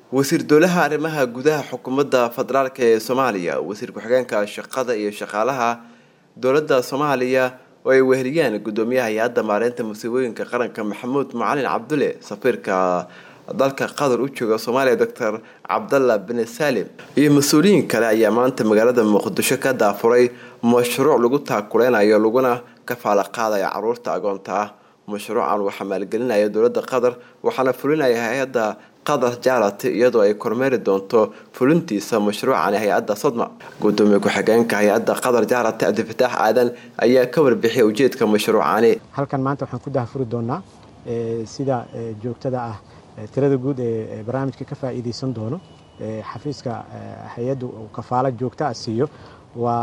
wasiir dowlaha arrimaha gudaha xukuumadda federaalk ee soomaaliya wasiir ku-xigeenka shaqada iyo shaqaalaha dowladda soomaaliya oo ay weheliyaan gudoomiyaha hay-adda maareynta musiibooyinka qaranka maxamuud macalin cabdulle safiirka dalka qatar u jooga soomaaliya doctor cabdalla bin salim iyo mas-uuliyiin kale ayaa maanta magaalada muqdisho ka daafuray mashruuc lagu taakuleynayo laguna kafaala qaadaya caruurta agoonta ah mashruucan waxaa maalgelinaya dowladda qatar waxaana fulinaya hay-adda qatar jarati iyadoo ay kormeeri doonto fulintiisa mashruucani hay-adda sodma gudoomiye ku-xigeenka hay-adda qatar jarati cabdifataax aadan ayaa ka warbixiyay ujeedka mashruucani halkan maanta waxaan ku dahfuri doonaa sida joogtada ah tirada guud ee barnaamijka ka faa'iideysan doono xafiiska hay-adda uu kafaalo joogta ah siiyo waa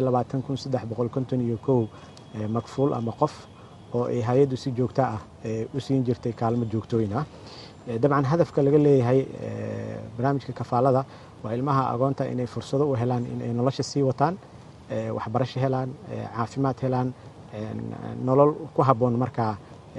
iyo makfuul ama qof oo ay hay-addu si joogta ah u siin jirtay kaalmo joogtooyin ah dabcan hadafka laga leeyahay barnaamijka kafaalada waa ilmaha agoonta inay fursado u helaan inay nolosha sii wataan waxbarasho helaan caafimaad helaan nolol ku habboon markaa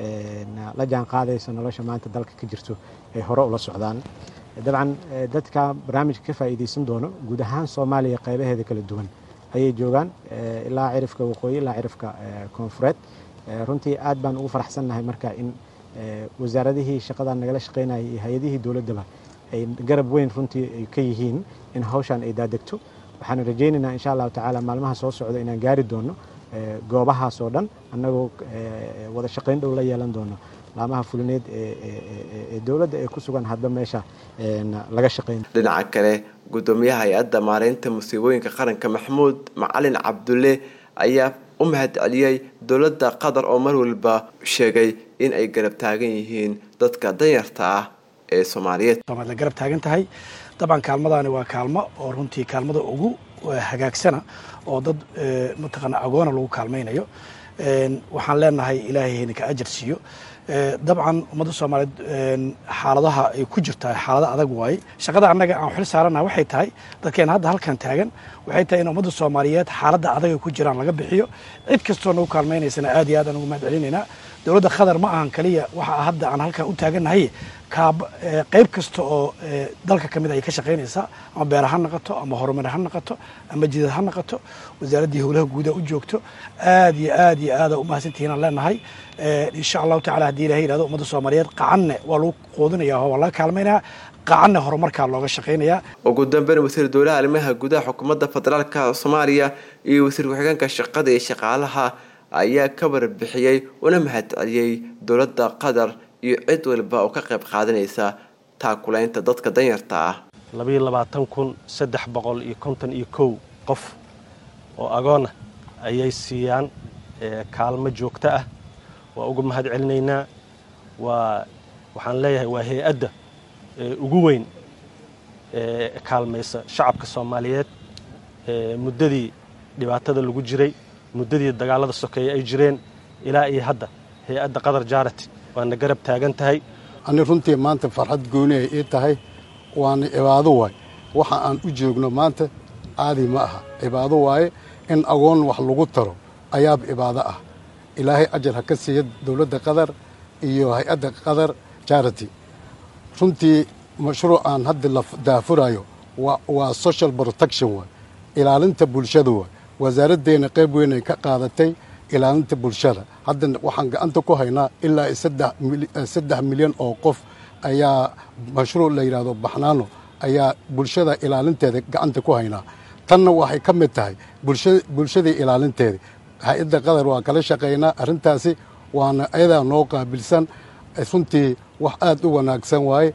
la jaan qaadaysa nolosha maanta dalka ka jirto ay hore ula socdaan dabcan dadka barnaamijka ka faa'iideysan doono guud ahaan soomaaliya qaybaheeda kala duwan ayay joogaan ilaa cirifka waqooyi ilaa cirifka koonfureed runtii aad baan ugu faraxsannahay marka in wasaaradihii shaqadan nagala shaqaynayay iyo hay-adihii dowladdaba ay garab weyn runtii ay ka yihiin in hawshan ay daadegto waxaan rajaynaynaa insha allahu tacaala maalmaha soo socda inaan gaari doono goobahaas oo dhan annagoo wada shaqayn dhow la yeelan doono laamaha fulineed ee dowladda ee ku sugan hadba meesha laga shaqayn dhinaca kale gudoomiyaha hay-adda maareynta musiibooyinka qaranka maxamuud macalin cabdulle ayaa u mahad celiyey dowladda qatar oo mar walba sheegay in ay garab taagan yihiin dadka danyarta ah ee soomaaliyeed la garab taagan tahay dabcan kaalmadaani waa kaalmo oo runtii kaalmada ugu hagaagsana oo dad mataqaana agoona lagu kaalmaynayo waxaan leenahay ilaahay hayna ka ajar siiyo dabcan ummadda soomaaliyeed xaaladaha ay ku jirtaa xaalado adag waaye shaqada annaga aan xil saaranaha waxay tahay dadkeena hadda halkan taagan waxay tahay in ummadda soomaaliyeed xaaladda adag ay ku jiraan laga bixiyo cid kastoo nagu kaalmaynaysana aad iyo aad aan ugu mahad celinaynaa dowladda qatar ma ahan kaliya waxa hadda aan halkan u taagannahay qayb kasta oo dalka ka mid ay ka shaqaynaysaa ama beera ha noqoto ama horumar ha noqoto ama jidad ha noqoto wasaaraddii howlaha guuda u joogto aad iyo aad iyo aada umahadsantihiin aan leenahay insha allahu tacala haddii ilahay yihahdo ummadda soomaaliyeed qacanne waa lagu qoodinaya oo waa laga kaalmaynaya qacanne horumarkaa looga shaqaynaya ugu dambeyn wasiir dowlaha arrimaha gudaha xukuumadda federaalka soomaaliya iyo wasiir ku-xigeenka shaqada iyo shaqaalaha ayaa ka warbixiyey una mahad celiyey dowladda qatar iyo cid walba oo ka qayb qaadanaysa taakulaynta dadka danyarta ah labayo labaatan kun saddex boqol iyo konton iyo kow qof oo agoona ayay siiyaan kaalmo joogto ah waa uga mahad celinaynaa waa waxaan leeyahay waa hay-adda ugu weyn ee kaalmaysa shacabka soomaaliyeed muddadii dhibaatada lagu jiray muddadii dagaalada sokeeye ay jireen ilaa iyo hadda hay-adda qatar jarati waana garab taagan tahay ani runtii maanta farxad gooni ay ii tahay waana cibaado waay waxa aan u joogno maanta caadi ma aha cibaado waaye in agoon wax lagu taro ayaab cibaado ah ilaahay ajar ha ka siiya dowladda qatar iyo hay-adda qatar jarity runtii mashruucaan hadda la daafurayo waa social protection waay ilaalinta bulshada waay wasaaraddeena qayb weyn ay ka qaadatay ilaalinta bulshada hadda waxaan gacanta ku haynaa ilaa saddex milyan oo qof ayaa mashruuc la yidhaahdo baxnaano ayaa bulshada ilaalinteeda gacanta ku haynaa tanna waxay ka mid tahay bulshadii ilaalinteeda hay-adda qatar waa kala shaqaynaa arrintaasi waana ayadaa noo qaabilsan runtii wax aad u wanaagsan waaye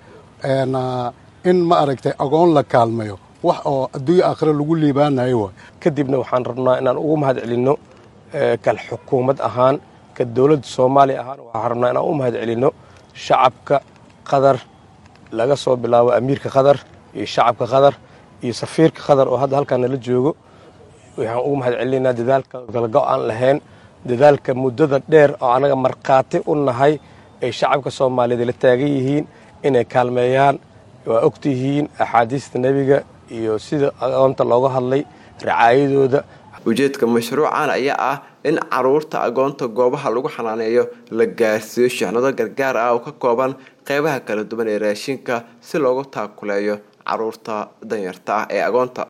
in ma aragtay agoon la kaalmayo wax oo adduunya aakhire lagu liibaanayo waay kadibna waxaan rabnaa inaan ugu mahad celinno kal xukuumad ahaan ka dowladda soomaaliya ahaan waxaan rabnaa inaan u mahad celinno shacabka qatar laga soo bilaabo amiirka qatar iyo shacabka qatar iyo safiirka qatar oo hadda halkaan nala joogo waxaan ugu mahad celinaynaa dadaalka galgo aan lahayn dadaalka muddada dheer oo annaga markhaati u nahay ay shacabka soomaaliyeed la taagan yihiin inay kaalmeeyaan waa ogtihiin axaadiista nebiga iyo sida agoonta looga hadlay racaayadooda ujeedka mashruucan ayaa ah in caruurta agoonta goobaha lagu xanaaneeyo la gaarsiiyo shixnado gargaar ah oo ka kooban qeybaha kala duwan ee raashinka si loogu taakuleeyo caruurta danyarta ah ee agoonta